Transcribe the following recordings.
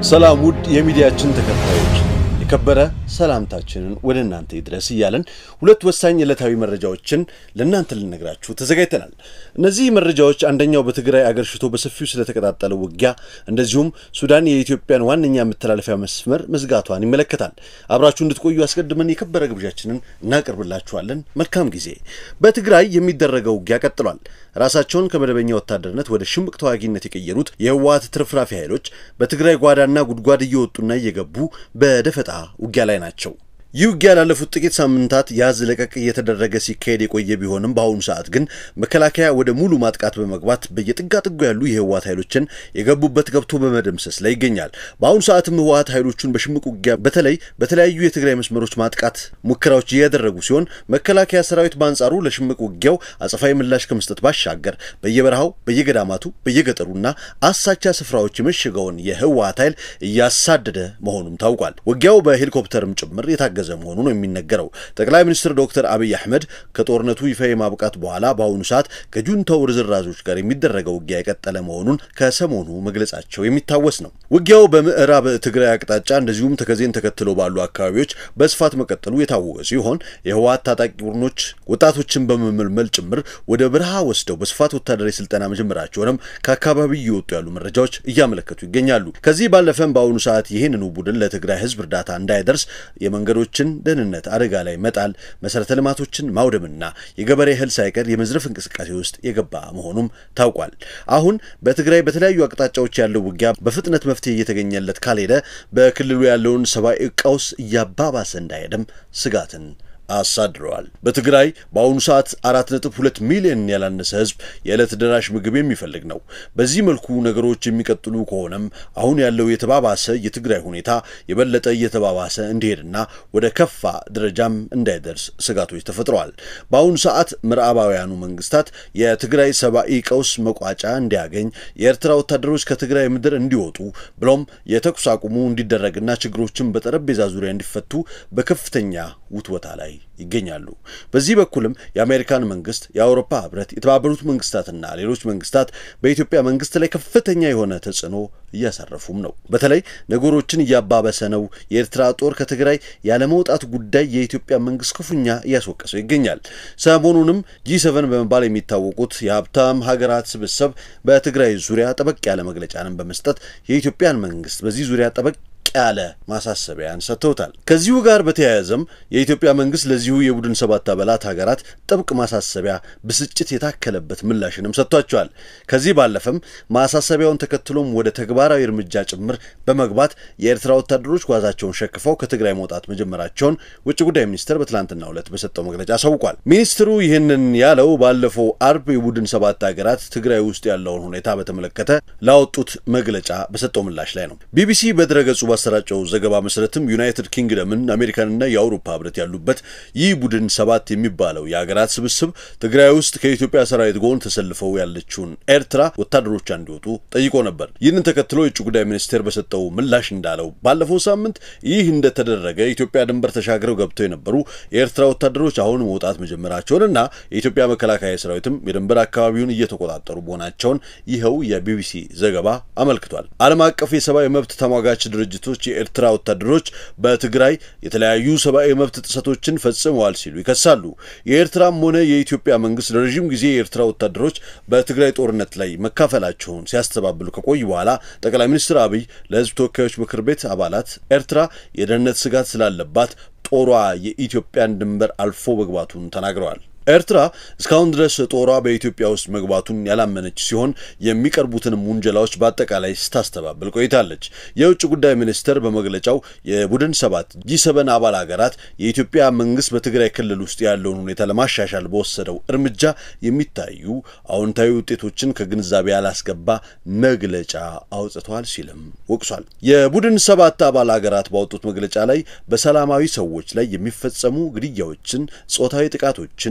ሰላም ውድ የሚዲያችን ተከታዮች የከበረ ሰላምታችንን ወደ እናንተ ይድረስ እያለን ሁለት ወሳኝ ዕለታዊ መረጃዎችን ለእናንተ ልነግራችሁ ተዘጋጅተናል። እነዚህ መረጃዎች አንደኛው በትግራይ አገር ሽቶ በሰፊው ስለተቀጣጠለው ውጊያ፣ እንደዚሁም ሱዳን የኢትዮጵያን ዋነኛ መተላለፊያ መስመር መዝጋቷን ይመለከታል። አብራችሁ እንድትቆዩ አስቀድመን የከበረ ግብዣችንን እናቀርብላችኋለን። መልካም ጊዜ። በትግራይ የሚደረገው ውጊያ ቀጥሏል። ራሳቸውን ከመደበኛ ወታደርነት ወደ ሽምቅ ተዋጊነት የቀየሩት የህወሓት ትርፍራፊ ኃይሎች በትግራይ ጓዳና ጉድጓድ እየወጡና እየገቡ በደፈጣ ውጊያ ላይ ናቸው። ይህ ውጊያ ላለፉት ጥቂት ሳምንታት ያዝ ለቀቅ እየተደረገ ሲካሄድ የቆየ ቢሆንም በአሁኑ ሰዓት ግን መከላከያ ወደ ሙሉ ማጥቃት በመግባት በየጥጋ ጥጉ ያሉ የህወሓት ኃይሎችን የገቡበት ገብቶ በመደምሰስ ላይ ይገኛል። በአሁኑ ሰዓትም ህወሓት ኃይሎቹን በሽምቅ ውጊያ በተለይ በተለያዩ የትግራይ መስመሮች ማጥቃት ሙከራዎች እያደረጉ ሲሆን፣ መከላከያ ሰራዊት በአንጻሩ ለሽምቅ ውጊያው አጸፋዊ ምላሽ ከመስጠት ባሻገር በየበረሃው በየገዳማቱ በየገጠሩና አሳቻ ስፍራዎች የመሸገውን የህወሓት ኃይል እያሳደደ መሆኑም ታውቋል። ውጊያው በሄሊኮፕተርም ጭምር የታገዘ መሆኑ ነው የሚነገረው። ጠቅላይ ሚኒስትር ዶክተር አብይ አህመድ ከጦርነቱ ይፋ የማብቃት በኋላ በአሁኑ ሰዓት ከጁንታው ርዝራዞች ጋር የሚደረገው ውጊያ የቀጠለ መሆኑን ከሰሞኑ መግለጻቸው የሚታወስ ነው። ውጊያው በምዕራብ ትግራይ አቅጣጫ እንደዚሁም ተከዜን ተከትሎ ባሉ አካባቢዎች በስፋት መቀጠሉ የታወቀ ሲሆን የህወሓት ታጣቂ ቡድኖች ወጣቶችን በመመልመል ጭምር ወደ በረሃ ወስደው በስፋት ወታደራዊ ስልጠና መጀመራቸውንም ከአካባቢው እየወጡ ያሉ መረጃዎች እያመለከቱ ይገኛሉ። ከዚህ ባለፈም በአሁኑ ሰዓት ይህንኑ ቡድን ለትግራይ ህዝብ እርዳታ እንዳይደርስ የመንገዶች ችን ደህንነት አደጋ ላይ መጣል፣ መሰረተ ልማቶችን ማውደምና የገበሬ እህል ሳይቀር የመዝረፍ እንቅስቃሴ ውስጥ የገባ መሆኑም ታውቋል። አሁን በትግራይ በተለያዩ አቅጣጫዎች ያለው ውጊያ በፍጥነት መፍትሄ እየተገኘለት ካልሄደ በክልሉ ያለውን ሰብአዊ ቀውስ እያባባሰ እንዳይሄድም ስጋትን አሳድረዋል። በትግራይ በአሁኑ ሰዓት አራት ነጥብ ሁለት ሚሊዮን ያላነሰ ህዝብ የዕለት ደራሽ ምግብ የሚፈልግ ነው። በዚህ መልኩ ነገሮች የሚቀጥሉ ከሆነም አሁን ያለው የተባባሰ የትግራይ ሁኔታ የበለጠ እየተባባሰ እንዲሄድና ወደ ከፋ ደረጃም እንዳይደርስ ስጋቶች ተፈጥረዋል። በአሁኑ ሰዓት ምዕራባውያኑ መንግስታት የትግራይ ሰብአዊ ቀውስ መቋጫ እንዲያገኝ የኤርትራ ወታደሮች ከትግራይ ምድር እንዲወጡ ብሎም የተኩስ አቁሙ እንዲደረግና ችግሮችን በጠረጴዛ ዙሪያ እንዲፈቱ በከፍተኛ ውትወታ ላይ ይገኛሉ። በዚህ በኩልም የአሜሪካን መንግስት፣ የአውሮፓ ህብረት፣ የተባበሩት መንግስታትና ሌሎች መንግስታት በኢትዮጵያ መንግስት ላይ ከፍተኛ የሆነ ተጽዕኖ እያሳረፉም ነው። በተለይ ነገሮችን እያባበሰ ነው። የኤርትራ ጦር ከትግራይ ያለመውጣት ጉዳይ የኢትዮጵያ መንግስት ክፉኛ እያስወቀሰው ይገኛል። ሰሞኑንም ጂ ሰቨን በመባል የሚታወቁት የሀብታም ሀገራት ስብስብ በትግራይ ዙሪያ ጠበቅ ያለ መግለጫንም በመስጠት የኢትዮጵያን መንግስት በዚህ ዙሪያ ጠበቅ ያለ ማሳሰቢያን ሰጥተውታል። ከዚሁ ጋር በተያያዘም የኢትዮጵያ መንግስት ለዚሁ የቡድን ሰባት አባላት ሀገራት ጥብቅ ማሳሰቢያ፣ ብስጭት የታከለበት ምላሽንም ሰጥቷቸዋል። ከዚህ ባለፈም ማሳሰቢያውን ተከትሎም ወደ ተግባራዊ እርምጃ ጭምር በመግባት የኤርትራ ወታደሮች ጓዛቸውን ሸክፈው ከትግራይ መውጣት መጀመራቸውን ውጭ ጉዳይ ሚኒስትር በትላንትናው ዕለት በሰጠው መግለጫ አሳውቋል። ሚኒስትሩ ይህንን ያለው ባለፈው አርብ የቡድን ሰባት ሀገራት ትግራይ ውስጥ ያለውን ሁኔታ በተመለከተ ላወጡት መግለጫ በሰጠው ምላሽ ላይ ነው። ቢቢሲ በድረገጹ ባሰራጨው ዘገባ መሰረትም ዩናይትድ ኪንግደምን፣ አሜሪካንና የአውሮፓ ህብረት ያሉበት ይህ ቡድን ሰባት የሚባለው የሀገራት ስብስብ ትግራይ ውስጥ ከኢትዮጵያ ሰራዊት ጎን ተሰልፈው ያለችውን ኤርትራ ወታደሮቿ እንዲወጡ ጠይቆ ነበር። ይህንን ተከትሎ የውጭ ጉዳይ ሚኒስቴር በሰጠው ምላሽ እንዳለው ባለፈው ሳምንት ይህ እንደተደረገ ኢትዮጵያ ድንበር ተሻግረው ገብተው የነበሩ የኤርትራ ወታደሮች አሁን መውጣት መጀመራቸውንና የኢትዮጵያ መከላከያ ሰራዊትም የድንበር አካባቢውን እየተቆጣጠሩ መሆናቸውን ይኸው የቢቢሲ ዘገባ አመልክቷል። ዓለም አቀፍ የሰብአዊ መብት ተሟጋች ድርጅቶች የኤርትራ ወታደሮች በትግራይ የተለያዩ ሰብአዊ መብት ጥሰቶችን ፈጽመዋል ሲሉ ይከሳሉ። የኤርትራም ሆነ የኢትዮጵያ መንግስት ለረዥም ጊዜ የኤርትራ ወታደሮች በትግራይ ጦርነት ላይ መካፈላቸውን ሲያስተባብሉ ከቆዩ በኋላ ጠቅላይ ሚኒስትር አብይ ለህዝብ ተወካዮች ምክር ቤት አባላት ኤርትራ የደህንነት ስጋት ስላለባት ጦሯ የኢትዮጵያን ድንበር አልፎ መግባቱን ተናግረዋል። ኤርትራ እስካሁን ድረስ ጦሯ በኢትዮጵያ ውስጥ መግባቱን ያላመነች ሲሆን የሚቀርቡትንም ውንጀላዎች በአጠቃላይ ስታስተባብል ቆይታለች። የውጭ ጉዳይ ሚኒስቴር በመግለጫው የቡድን ሰባት ጂ ሰበን አባል ሀገራት የኢትዮጵያ መንግስት በትግራይ ክልል ውስጥ ያለውን ሁኔታ ለማሻሻል በወሰደው እርምጃ የሚታዩ አዎንታዊ ውጤቶችን ከግንዛቤ ያላስገባ መግለጫ አውጥተዋል ሲልም ወቅሷል። የቡድን ሰባት አባል ሀገራት ባወጡት መግለጫ ላይ በሰላማዊ ሰዎች ላይ የሚፈጸሙ ግድያዎችን፣ ጾታዊ ጥቃቶችን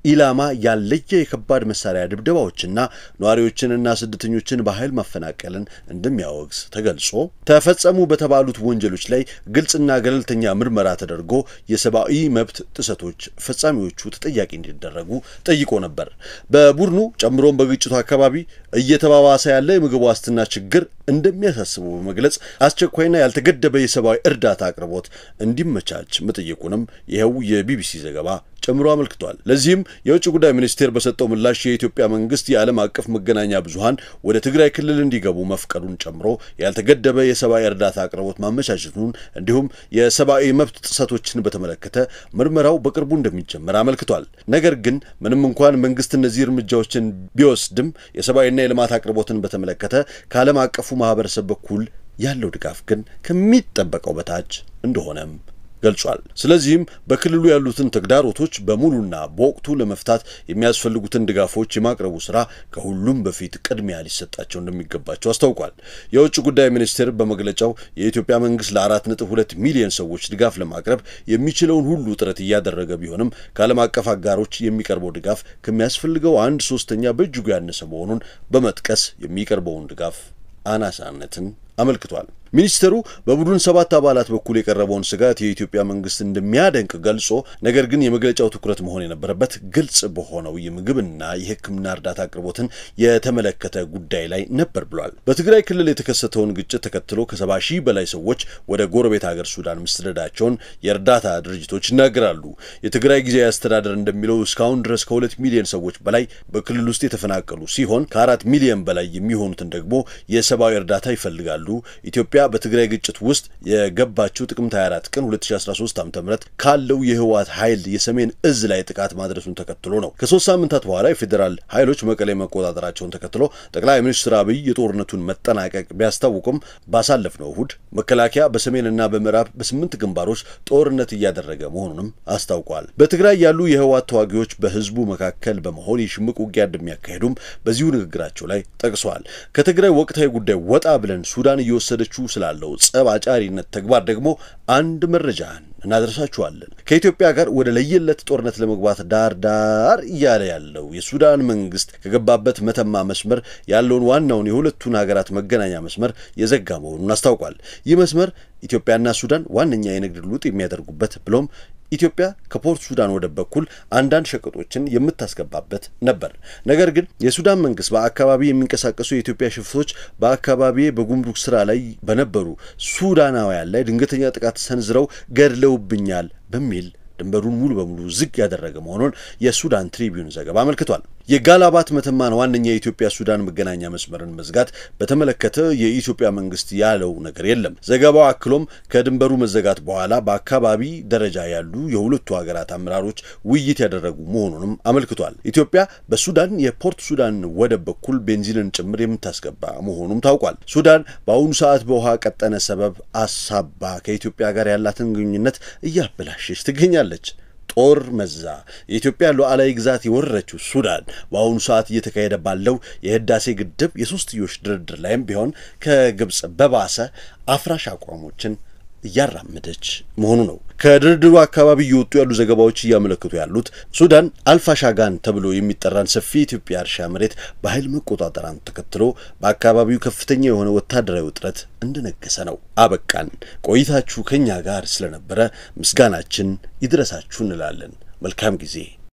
ኢላማ ያለየ የከባድ መሳሪያ ድብደባዎችና ነዋሪዎችንና ስደተኞችን በኃይል ማፈናቀልን እንደሚያወግዝ ተገልጾ ተፈጸሙ በተባሉት ወንጀሎች ላይ ግልጽና ገለልተኛ ምርመራ ተደርጎ የሰብአዊ መብት ጥሰቶች ፈጻሚዎቹ ተጠያቂ እንዲደረጉ ጠይቆ ነበር። በቡድኑ ጨምሮም በግጭቱ አካባቢ እየተባባሰ ያለ የምግብ ዋስትና ችግር እንደሚያሳስቡ በመግለጽ አስቸኳይና ያልተገደበ የሰብአዊ እርዳታ አቅርቦት እንዲመቻች መጠየቁንም ይኸው የቢቢሲ ዘገባ ጨምሮ አመልክቷል። ለዚህም የውጭ ጉዳይ ሚኒስቴር በሰጠው ምላሽ የኢትዮጵያ መንግስት የዓለም አቀፍ መገናኛ ብዙኃን ወደ ትግራይ ክልል እንዲገቡ መፍቀዱን ጨምሮ ያልተገደበ የሰብአዊ እርዳታ አቅርቦት ማመቻቸቱን እንዲሁም የሰብአዊ መብት ጥሰቶችን በተመለከተ ምርመራው በቅርቡ እንደሚጀመር አመልክቷል። ነገር ግን ምንም እንኳን መንግስት እነዚህ እርምጃዎችን ቢወስድም የሰብአዊና የልማት አቅርቦትን በተመለከተ ከዓለም አቀፉ ማህበረሰብ በኩል ያለው ድጋፍ ግን ከሚጠበቀው በታች እንደሆነም ገልጿል። ስለዚህም በክልሉ ያሉትን ተግዳሮቶች በሙሉና በወቅቱ ለመፍታት የሚያስፈልጉትን ድጋፎች የማቅረቡ ስራ ከሁሉም በፊት ቅድሚያ ሊሰጣቸው እንደሚገባቸው አስታውቋል። የውጭ ጉዳይ ሚኒስቴር በመግለጫው የኢትዮጵያ መንግስት ለአራት ነጥብ ሁለት ሚሊዮን ሰዎች ድጋፍ ለማቅረብ የሚችለውን ሁሉ ጥረት እያደረገ ቢሆንም ከዓለም አቀፍ አጋሮች የሚቀርበው ድጋፍ ከሚያስፈልገው አንድ ሶስተኛ በእጅጉ ያነሰ መሆኑን በመጥቀስ የሚቀርበውን ድጋፍ አናሳነትን አመልክቷል። ሚኒስትሩ በቡድን ሰባት አባላት በኩል የቀረበውን ስጋት የኢትዮጵያ መንግስት እንደሚያደንቅ ገልጾ ነገር ግን የመግለጫው ትኩረት መሆን የነበረበት ግልጽ በሆነው የምግብና የሕክምና እርዳታ አቅርቦትን የተመለከተ ጉዳይ ላይ ነበር ብሏል። በትግራይ ክልል የተከሰተውን ግጭት ተከትሎ ከሰባ ሺህ በላይ ሰዎች ወደ ጎረቤት ሀገር ሱዳን መሰደዳቸውን የእርዳታ ድርጅቶች ይናገራሉ። የትግራይ ጊዜያዊ አስተዳደር እንደሚለው እስካሁን ድረስ ከሁለት ሚሊዮን ሰዎች በላይ በክልል ውስጥ የተፈናቀሉ ሲሆን ከአራት ሚሊዮን በላይ የሚሆኑትን ደግሞ የሰብአዊ እርዳታ ይፈልጋሉ። ኢትዮጵያ በትግራይ ግጭት ውስጥ የገባችው ጥቅምት 24 ቀን 2013 ዓ.ም ካለው የህወሓት ኃይል የሰሜን እዝ ላይ ጥቃት ማድረሱን ተከትሎ ነው። ከሶስት ሳምንታት በኋላ የፌዴራል ኃይሎች መቀሌ መቆጣጠራቸውን ተከትሎ ጠቅላይ ሚኒስትር አብይ የጦርነቱን መጠናቀቅ ቢያስታውቁም ባሳለፍነው እሁድ መከላከያ በሰሜንና በምዕራብ በስምንት ግንባሮች ጦርነት እያደረገ መሆኑንም አስታውቋል። በትግራይ ያሉ የህወሓት ተዋጊዎች በህዝቡ መካከል በመሆን የሽምቅ ውጊያ እንደሚያካሄዱም በዚሁ ንግግራቸው ላይ ጠቅሰዋል። ከትግራይ ወቅታዊ ጉዳይ ወጣ ብለን ሱዳን እየወሰደችው ስላለው ጸብ አጫሪነት ተግባር ደግሞ አንድ መረጃን እናደርሳችኋለን። ከኢትዮጵያ ጋር ወደ ለየለት ጦርነት ለመግባት ዳር ዳር እያለ ያለው የሱዳን መንግስት ከገባበት መተማ መስመር ያለውን ዋናውን የሁለቱን ሀገራት መገናኛ መስመር የዘጋ መሆኑን አስታውቋል። ይህ መስመር ኢትዮጵያና ሱዳን ዋነኛ የንግድ ልውጥ የሚያደርጉበት ብሎም ኢትዮጵያ ከፖርት ሱዳን ወደብ በኩል አንዳንድ ሸቀጦችን የምታስገባበት ነበር። ነገር ግን የሱዳን መንግስት በአካባቢ የሚንቀሳቀሱ የኢትዮጵያ ሽፍቶች በአካባቢ በጉምሩክ ስራ ላይ በነበሩ ሱዳናውያን ላይ ድንገተኛ ጥቃት ሰንዝረው ገድለውብኛል በሚል ድንበሩን ሙሉ በሙሉ ዝግ ያደረገ መሆኑን የሱዳን ትሪቢዩን ዘገባ አመልክቷል። የጋላባት መተማን ዋነኛ የኢትዮጵያ ሱዳን መገናኛ መስመርን መዝጋት በተመለከተ የኢትዮጵያ መንግስት ያለው ነገር የለም። ዘገባው አክሎም ከድንበሩ መዘጋት በኋላ በአካባቢ ደረጃ ያሉ የሁለቱ ሀገራት አመራሮች ውይይት ያደረጉ መሆኑንም አመልክቷል። ኢትዮጵያ በሱዳን የፖርት ሱዳን ወደብ በኩል ቤንዚንን ጭምር የምታስገባ መሆኑም ታውቋል። ሱዳን በአሁኑ ሰዓት በውሃ ቀጠነ ሰበብ አሳባ ከኢትዮጵያ ጋር ያላትን ግንኙነት እያበላሸች ትገኛለች። ጦር መዛ የኢትዮጵያ ሉዓላዊ ግዛት የወረረችው ሱዳን በአሁኑ ሰዓት እየተካሄደ ባለው የህዳሴ ግድብ የሶስትዮሽ ድርድር ላይም ቢሆን ከግብፅ በባሰ አፍራሽ አቋሞችን እያራመደች መሆኑ ነው። ከድርድሩ አካባቢ እየወጡ ያሉ ዘገባዎች እያመለክቱ ያሉት ሱዳን አልፋሻጋን ተብሎ የሚጠራን ሰፊ የኢትዮጵያ እርሻ መሬት በኃይል መቆጣጠራን ተከትሎ በአካባቢው ከፍተኛ የሆነ ወታደራዊ ውጥረት እንደነገሰ ነው። አበቃን። ቆይታችሁ ከኛ ጋር ስለነበረ ምስጋናችን ይድረሳችሁ እንላለን። መልካም ጊዜ